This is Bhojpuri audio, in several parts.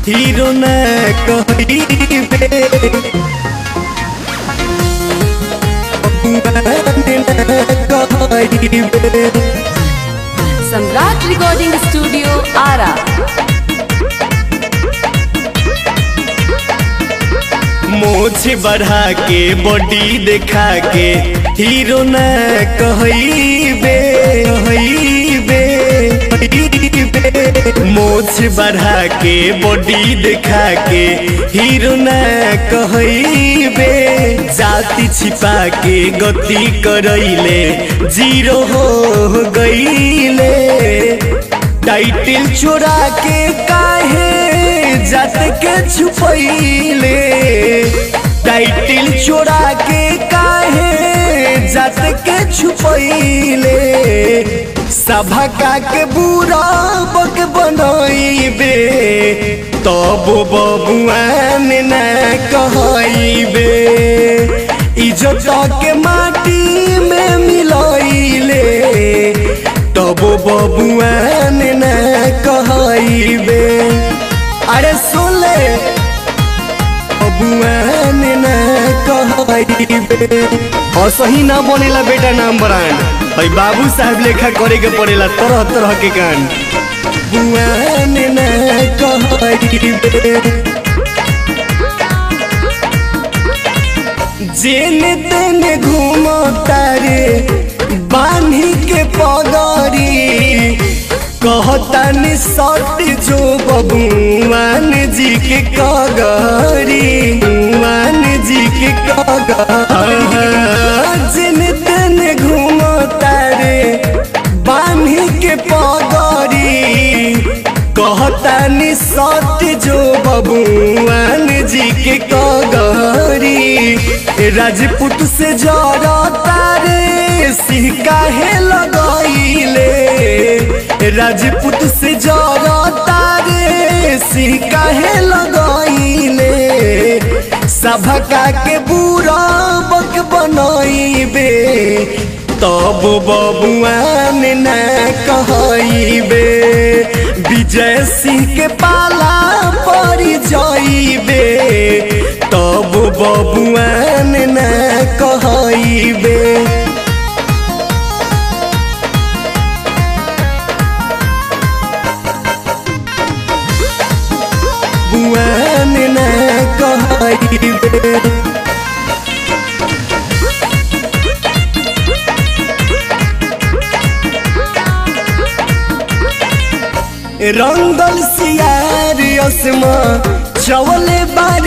हीरो न कहिबे कहिबे सम्राट रिकॉर्डिंग स्टूडियो आरा मोछ बढ़ा के बॉडी देखा के हीरो न कहिबे कहिबे कहिबे मोछ बढ़ा के बॉडी देखा के हीरो न कहिबे जाति छिपा के गति करैले जीरो हो गईले टाइटिल चोरा के काहे जात के छुपैले टाइटिल चोरा के काहे जात के छुपैले सभा का के बुरा बक बनैबे तब बबुआन न कहैबे इज्जत के माटी में मिलैले तब बबुआन न कहैबे अरे सुन ले बबुआन न कहैबे असही ना बनेला बेटा नाम ब्रांड भाई बाबू साहब लेखा करे के पड़ेला तरह तरह के कांड बुआन न कहैबे जेने तेने घूमता रे बान्ही के पगड़ी कहतानी सट जो बबुआन जी के कगरी बुआन जी के कगरी जेने तेने घूमता रे बान्ही के पगड़ी कहतानी सट जो बबुआन जी के कगरी राजपूत से जरता रे सिंह काहे लगैले राजपूत से जरता रे सिंह काहे लगैले सभका के बुरा बक बनैबे तब बबुआन न कहैबे विजय सिंह के पाला पड़ जाइबे तब बबुआन न कहैबे बुआन न कहैबे रंगल सियार असमा चवले बार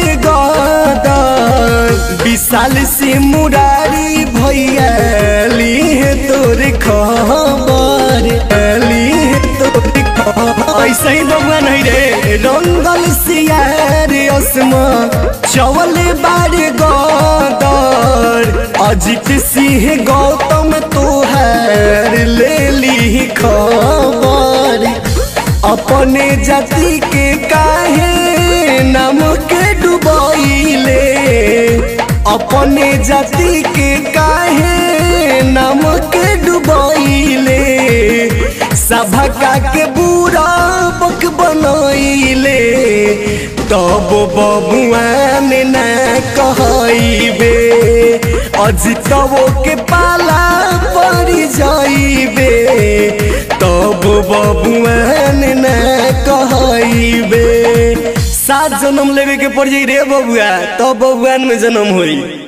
गदर विशाल से मुरारी भैया लीहे तोर खबर लीहे तोर खबर ऐसे ही भगवान है रे रंगल सियार असमा चवले बार गदर अजित सिंह गौतम तोहार ले ली खबर अपने जाति के काहे नाम के डुबैले अपने जाति के काहे नाम के डुबैले सभका के बुरा बक बनैले तब बबुआन न कहैबे अजितवो के पाला पड़ जाइबे तब बबुआन न कहैबे सात जन्म लेवे के पड़ जाई रे बबुआ तब बबुआन में जन्म होई